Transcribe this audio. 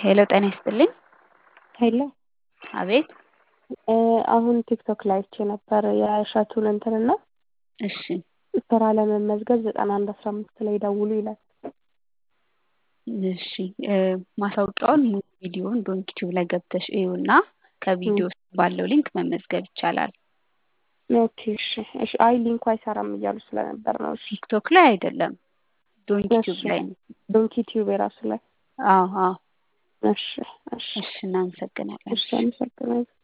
ሄሎ ጤና ይስጥልኝ። ሄሎ አቤት። አሁን ቲክቶክ ላይ አይቼ ነበር የእሸቱን እንትንና እሺ ስራ ለመመዝገብ ዘጠና አንድ አስራ አምስት ላይ ደውሉ ይላል። እሺ ማስታወቂያውን ሙሉ ቪዲዮውን ዶንክ ቲዩብ ላይ ገብተሽ እዩና ከቪዲዮ ውስጥ ባለው ሊንክ መመዝገብ ይቻላል። ኦኬ እሺ እሺ። አይ ሊንኩ አይሰራም እያሉ ስለነበር ነው። እሺ ቲክቶክ ላይ አይደለም ዶንክ ቲዩብ እሺ ላይ ነው። ዶንኪ ቲዩብ የራሱ ላይ አዎ አዎ። እሺ እሺ እሺ እናመሰግናለን። እሺ አመሰግናለሁ።